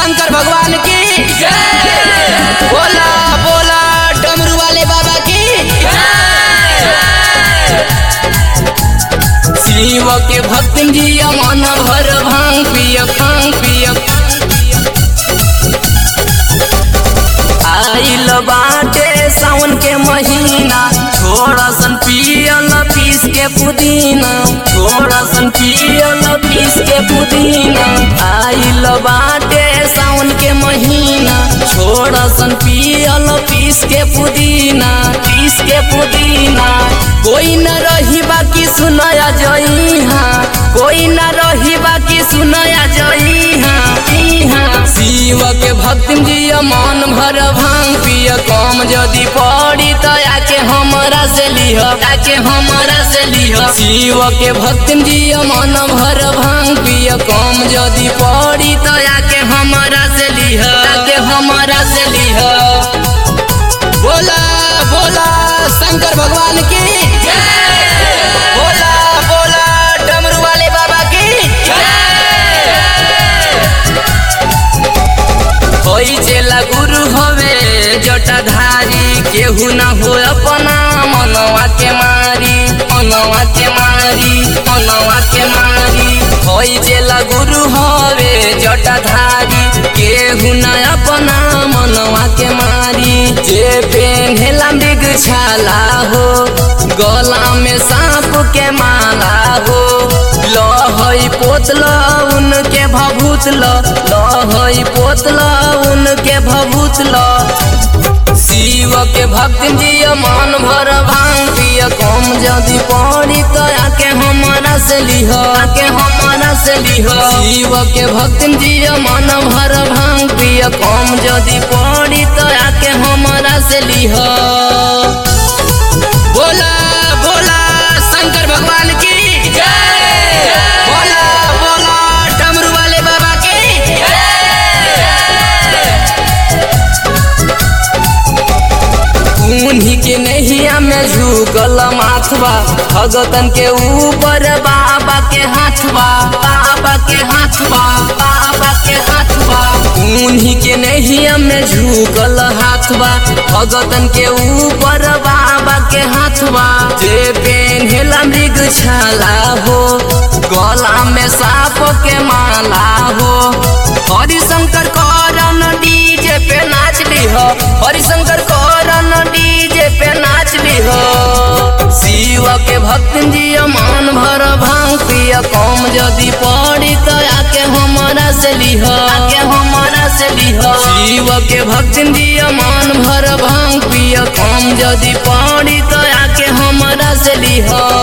शंकर भगवान की बोला बोला डमरू वाले बाबा की शिव के भक्त जिया मन भर भांग पिय भांग पिय आइल बाटे सावन के महीना थोड़ा सन पियल पीस के पुदीना थोड़ा सन पियल पीस के पुदीना आइल बाटे सावन के महीना थोड़ा सन पियल पीस के पुदीना पीस के पुदीना कोई न रही बाकी सुनाया जइहा कोई न रही बाकी सुनाया जइहा इहा शिव के भक्त जिया मन भर भांग पिय कम जदि पड़ी तो आके हमरा से लिह आके हमरा से लिह शिव के भक्त जिया मन भर भांग पिय कम जदि पड़ी तो आके हमरा से लिह आके हमरा से लिह बोला बोला शंकर भगवान की बोला बोला डमरू वाले बाबा की होई चेला गुरु हवे जटाधारी केहू न हो अपना मनवा के मारी मनवा के मारी मनवा के मारी होई चेला गुरु हवे जटाधारी केहू न अपना मनवा के मारी जे पेन्हेला मृग छाला हो गला में सांप के माला हो लहई पोतल उनके भभूतल लहई पोतल उनके भभूतल शिव के भक्त जिय मन भर भांग पिय कम जदि पड़ी तो आके हमारा से लिह आके हमारा से लिह शिव के भक्त जिय मन भर भांग पिय कम जदि पड़ी तो आके हमारा से लिह बोला बोला शंकर भगवान की बोला बोला डमरू वाले बाबा की उन्हीं के नैया में झुकल माथवा भगतन के ऊपर बाबा के हाथवा बाबा के हाथवा बाबा के हाथवा उन्हीं के नैया में झुकल हाथवा भगतन के ऊपर बाबा के हाथवा जे पेन्हेला मृग छाला हो गला में सांप के माला हो हरिशंकर करन डीजे पे नाच लिह हरिशंकर करन डीजे पे नाच लिह शिव के भक्त जिय मन भर भांग पिय कम जदि पड़ी तो आके हमारा से लिह आके हमारा से लिह शिव के भक्त जिय मन भर भांग पिय कम जदि पड़ी तो आके हमारा से लिह